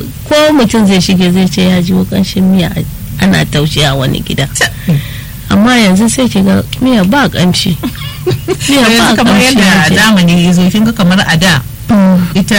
ko mutum zai shige zai ce ya ji kanshin miya ana taushe a wani gida amma yanzu sai ki ga miya ba kamshi miya yanzu ba kamar kamshi yadda hajiya. zamani ya zo kin ga kamar a da Mm, ita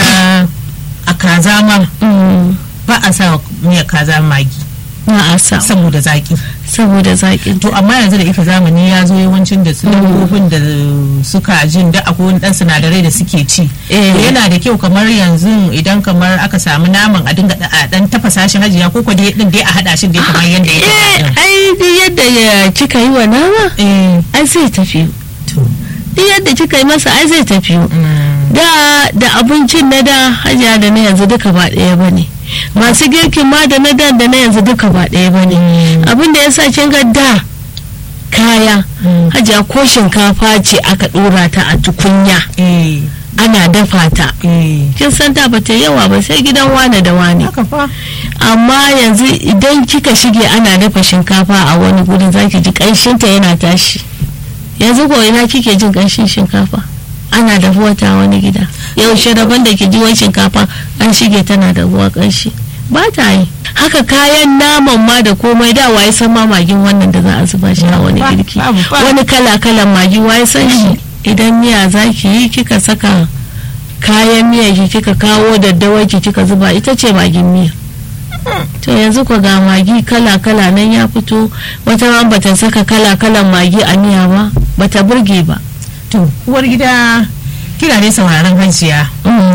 a kaza ma mm, ba a sa miya kaza magi na a sa saboda zaki saboda zaƙin to amma yanzu da ita zamani ya zo yawancin da su dabbobin da suka jin da akwai wani dan sinadarai da suke ci Eh. to yana da kyau kamar yanzu idan kamar aka samu naman a dinga da- a dan tafasa shi hajiya ko ko dai din dai a hada shi dai kamar yanda ya eh faɗa ai duk yadda ya kika yi wa nama din. eh ai zai tafi to duk yadda kika yi masa ai zai tafi mm, da da abincin na da hajiya da na yanzu duka ba ɗaya ba ne masu girkin ma da na da da na yanzu duka ba ɗaya ba ne abin da ya sa kin ga da kaya Mm. hajiya ko shinkafa ce aka ɗora ta a tukunya eh ana dafa ta eh kin san da ba ta yawa ba sai gidan wane da wane haka fa amma yanzu idan kika shige ana dafa shinkafa a wani gurin zaki ji ƙanshinta yana tashi yanzu ko ina kike jin ƙanshin shinkafa ana dafuwa ta wani gida yaushe daban da ki ji wani shinkafa an shige tana dafuwa ƙanshi ba ta yi haka kayan naman ma da komai da waye san ma magin wannan da za a zuba shi a wani Ba- girki babu ba. wani kala kalan magi waye san shi idan miya zaki yi kika saka kayan miya ki kika kawo daddawa ki kika zuba ita ce magin miya to yanzu ko ga magi kala kala nan ya fito wata ma bata saka kala kalan magi a miya ba bata burge ba to uwar gida kina ne sauraron hajiya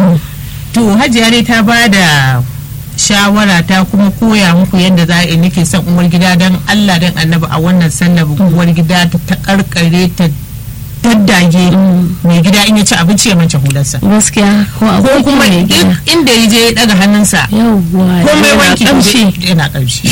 to hajiya dai ta ba da shawara ta kuma koya muku yadda za a yi nake son uwar gida don allah don annabi a wannan sallar uwar gida ta ta karkare ta daddage mai gida in ya ci abinci ya mance hularsa gaskiya ko ko akwai kuma mai gida in- inda ya je ya daga hannunsa yawwa komai yana wanki kamshi yana kamshi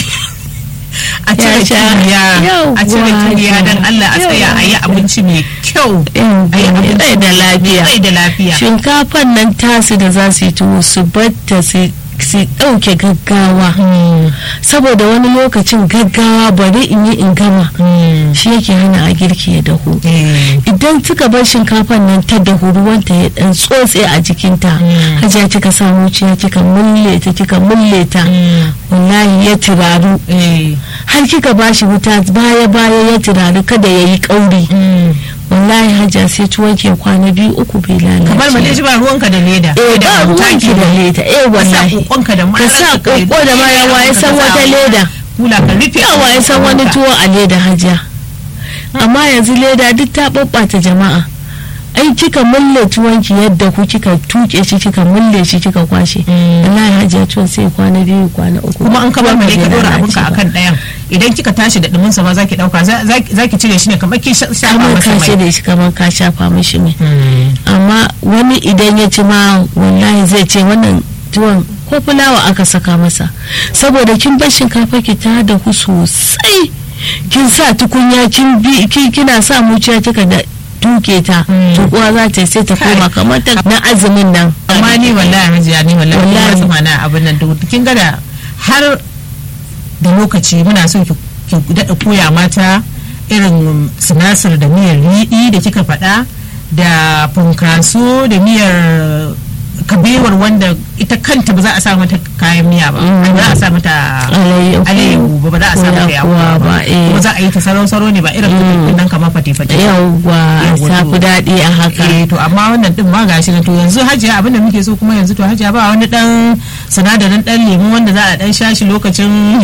a Ya cire sha. kiriya a cire Yawwa, kiriya don allah a tsaya a yi yawwa. abinci mai kyau Yawwa, a yi abinci rai da lafiya rai da lafiya shinkafan nan tasu da za su yi tuwo su batta su su ɗauke gaggawa saboda wani lokacin gaggawa bari in yi in gama shi yake hana a girki ya dahu Eh. idan kika bar shinkafan nan ta dahu ruwanta ya dan tsotse a jikinta Mm. hajiya kika samu ciya kika mulle ta kika mulle ta wallahi ya turaru Eh. har kika bashi wuta baya baya ya turaru kada ya yi kauri wallahi hajiya sai tuwon ke kwana biyu uku bai lalace kamar ba shi ba ruwanka da leda eh da ba ruwanki da leda eh wallahi kokonka da ka sa koko da mara ya san wata leda kula ka rufe yawa ya san wani tuwo a leda hajiya amma yanzu leda duk ta ɓaɓɓata jama'a ai kika mulle tuwonki yadda ku kika tuke shi kika mulle shi kika kwashe wallahi hajiya tuwon sai kwana biyu kwana uku kuma an kamar mai ka Tuwon dora bai abinka lalace ba. akan ɗayan idan kika tashi da dumin sa ma zaki dauka za- zaki zaki cire shi ne kamar kin sha- shafa kamar masa ka ce mai da shi kamar ka shafa mishi mai Mm. amma wani idan ya ci ma wallahi zai ce wannan tuwon ko fulawa aka saka masa saboda kin bar shinkafa ki ta dahu sosai kin sa tukunya kin bi ki- kina sa muciya kika da tuke ta Mm. tukuwa za ta yi sai ta Kai. koma kamar ta na azumin nan amma ni wallahi hajiya ni wallahi Wallahi. wallahi sama na abin nan duk kin ga da har da lokaci muna so ki ki daɗa koya mata irin sinasir da miyar riɗi da kika faɗa da funkaso da miyar kabewar wanda ita kanta ba za a sa mata kayan miya ba Mm. ba za a sa mata alayyahu alayyahu ba ba za a sa Ko mata yakuwa yakuwa ba, ba eh. kuma za a yi ta sarau-sarau ne ba irin Mm. nan kamar fate-fate yawwa Yawwa, ta to. fi daɗi a haka eh to amma wannan din ma gashi na to yanzu hajiya abin da muke so kuma yanzu to hajiya ba wani dan sinadarin dan lemu wanda za a dan sha shi lokacin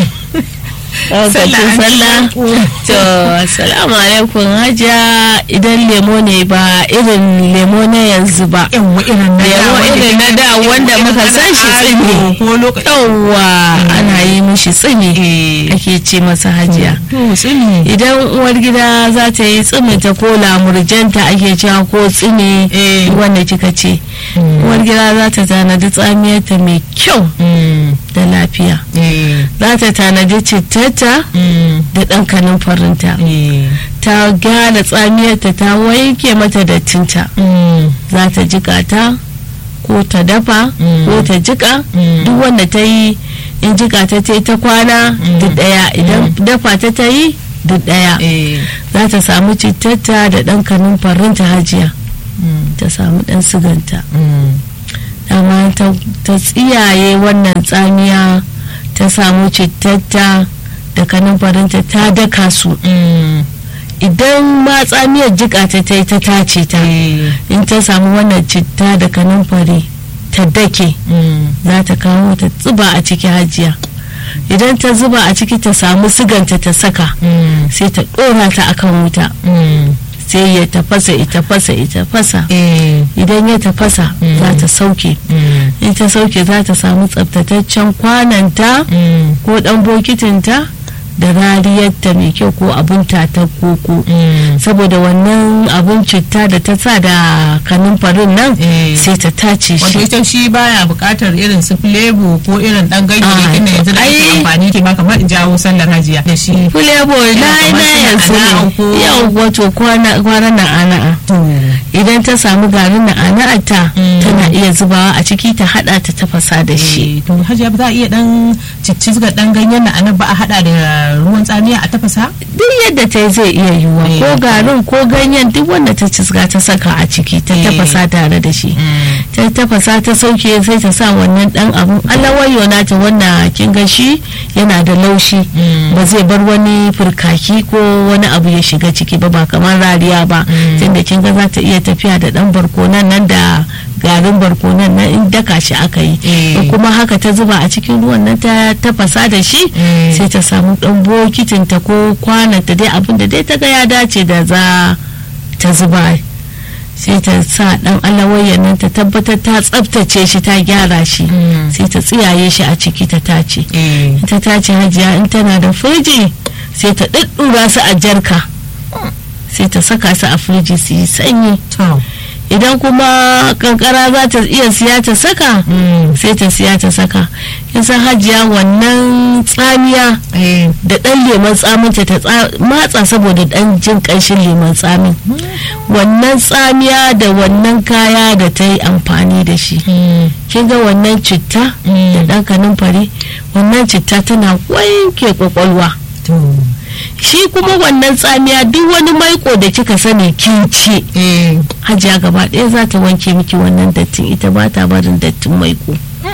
lokacin sallah to assalamu alaikum hajiya idan lemo ne ba irin lemo na yanzu ba yawa irin na da Lemo wanda irin na kin- da wanda irin muka na san shi ado tsimi. ko lokacin yawwa ana yi mishi tsimi eh ake ce masa hajiya to tsini idan uwar gida za ta yi tsimi ta ko lamurjanta ake cewa ko tsimi eh wanda kika ce uwar gida za ta tanadi tsamiyarta mai kyau mm, da lafiya eh za ta tanadi cittata mm, da ɗan kanin farinta eh ta gyara tsamiyarta ta wanke mata dattinta mm, za ta jika ta ko ta dafa Mm. ko ta jika Mm. duk wanda ta yi in jika ta ta yi ta kwana Mm. duk daya idan dafa ta ta yi duk daya eh za ta samu cittata da ɗan kanin farinta hajiya mm, ta samu ɗan siganta mm, dama ta ta tsiyaye wannan tsamiya ta samu cittatta da kanumfarinta ta daka su idan ma tsamiyar jika ta ta yi ta tace ta in ta samu wannan citta da kanumfari ta dake za ta kawo ta zuba a ciki hajiya idan ta zuba a ciki ta samu siganta ta saka sai ta ɗora ta akan wuta sai ya tafasa ita fasa ita fasa idan ya tafasa za ta sauke in ta sauke za ta samu tsabtataccen kwananta ko dan bokitinta da rariyarta mai kyau ko abin ta koko saboda wannan abin citta da ta sa da kanumfarin nan sai ta tace wato shi ita shi baya bukatar irin su flavor ko irin dan ganyayyakin da yanzu da ake ai- amfani ke ma kamar in jawo sallar hajiya da shi fulebo na kamar na suna yanzu ana'a ne ko- yau wato kwana na ana'a idan ta samu garin na ana'ata Mm. tana iya zubawa a ciki ta hada ta tafasa da shi Eh, to hajiya ba za a iya dan ciccizga dan ganyen na anan ba a hada da ruwan tsamiya a tafasa duk yadda ta yi zai iya yiwuwa Eh. ko garin ko ganyen duk wanda ta cisga ta saka a ciki ta Eh. tafasa tare da shi ta tafasa ta sauke sai ta sa wannan dan abun alawayo nata wannan kin ga shi yana da laushi Mm. ba zai bar wani furkaki ko wani abu ya shiga ciki ba ba kamar rariya ba Mm. tunda kin ga za ta iya tafiya da dan barkonan nan da garin barkonan nan in daka shi aka yi Eh. in kuma haka ta zuba a cikin ruwan nan ta tafasa da shi Mm. sai ta samu dan bokitin ta ko kwananta dai abin da dai ta ga ya dace da za ta zuba sai ta sa dan alawayyan nan ta tabbatar ta tsaftace shi ta gyara shi Mm. sai ta tsiyaye shi a ciki ta tace eh ta tace hajiya in tana da firiji sai ta ɗuɗɗura su a jarka sai ta saka su a firiji su yi sanyi to idan kuma kankara za ta iya siya ta saka sai ta siya ta saka san hajiya wannan tsamiya eh da ɗan lemon tsaminta ta tsa- matsa saboda ɗan jin ƙanshin lemon tsamin wannan tsamiya da wannan kaya da ta yi amfani da shi kin ga wannan citta da ɗan kanumfari wannan citta tana wanke kwakwalwa to shi kuma wannan tsamiya duk wani maiko da kika sani kin ci eh hajiya gaba ɗaya za ta wanke miki wannan dattin ita ba ta barin dattin maiko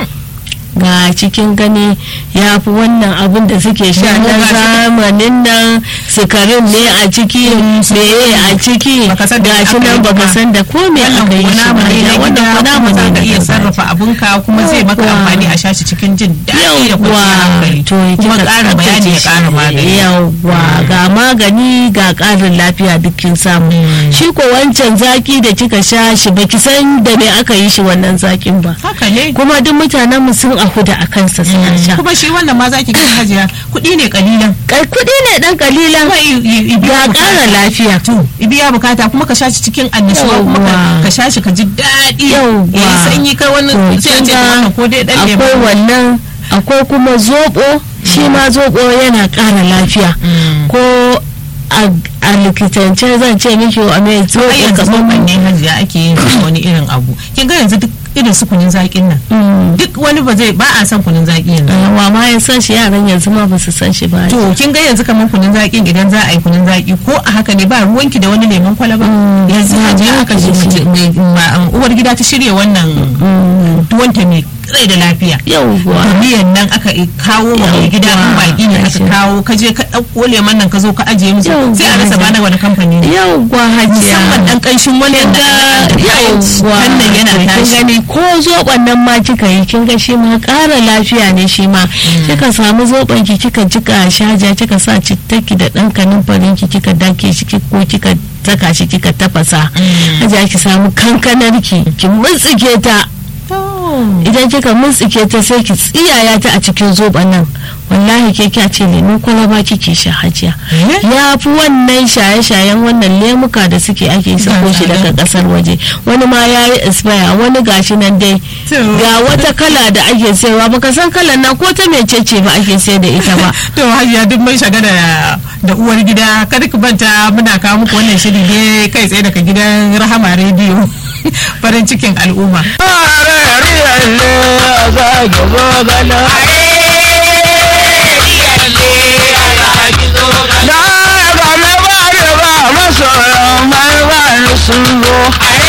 ga cikin gani ya fi wannan abin da suke sha Ya, na ga shi- zamanin nan sukarin ne a ciki meye a ciki Baka san da ga shi aka yi nan baka ba. san da ko me wannan aka yi kuwa shi namu ba ne na ya, wannan gida kuwa namu kuma za ne ka na iya gargajiya. sarrafa abinka kuma zai maka Yawwa. amfani a shashi cikin jin daɗi da yawwa kwanciyar hankali to kuma kika ƙara bayani ya tsaftace ƙara shi. magani yawwa ga magani ga ƙarin lafiya dukkin samu Mm. shi ko wancan zaki da kika sha shi baki san da me aka yi shi wannan zakin ba haka ne kuma duk mutanen mu sun ahuda a kansa suna sha kuma shi wannan ma zaki ga hajiya kuɗi ne kalilan Kai kuɗi ne dan kalilan kuma i- i- i- ga biya ƙara bukata. lafiya to i biya bukata kuma ka shashi cikin annashuwa kuma ka- Yawwa. ka shashi ka ji daɗi Yawwa. ya yi sanyi kai wani To, sai a kin ce ga wannan ko dai ɗan akwai lemu wannan akwai kuma zoɓo shi ma zoɓo yana ƙara lafiya Mm. ko a a likitance zan ce miki a mai ai zoɓo yanzu kamar zoɓon ne hajiya ake yin wani irin abu kin ga yanzu duk irin su kunun zaƙin nan Mm. duk wani ba zai ba a son kunun zaƙi yanzu wa ma ya san shi yaran yanzu ma ba su san shi ba to kin ga yanzu kamar kunun zaƙin idan za a yi kunun zaƙi ko a haka ne ba ruwanki da wani lemon kwalaba Mm. yanzu Ba hajiya ruwanki aka da ji shi. mace- mai- ma- um, uwar gida ta shirya wannan Mm. tuwanta mai rai da lafiya yauwa da miyan nan aka i- kawo ma mai gida in baki ne aka Yawwa. kawo ka je ka ɗauko lemon nan ka zo ka ajiye musu Yawwa. sai a rasa ba na wani kamfani ne yauwa hajiya musamman dan ƙanshin wannan da yauwa wannan yana kin tashi gani ko zoɓon nan ma kika yi kin ga shi ma ƙara lafiya ne shi ma kika samu zoɓon ki kika jika shaja kika sa cittaki da ɗan kanumfarin ki kika dake shi ki- ko kika saka shi kika tafasa Mm. hajiya ki samu kankanar ki ki mutsike ta idan kika mutsike ta sai ki tsiyaya ta a cikin zoɓon nan wallahi ke kya ce lemun kwalaba kike sha hajiya Eh? ya fi wannan shaye-shayen wannan lemuka da suke ake sako shi daga kasar waje wani ma ya yi expire wani gashi nan dai To. ga wata kala da ake sayarwa baka san kalan na ko ta mecece ba ake sayar da ita ba to hajiya duk mai shaga da da uwar gida kada ku banta muna kawo muku wannan shiri ne kai tsaye daga gidan rahama rediyo farin cikin al'umma sun zo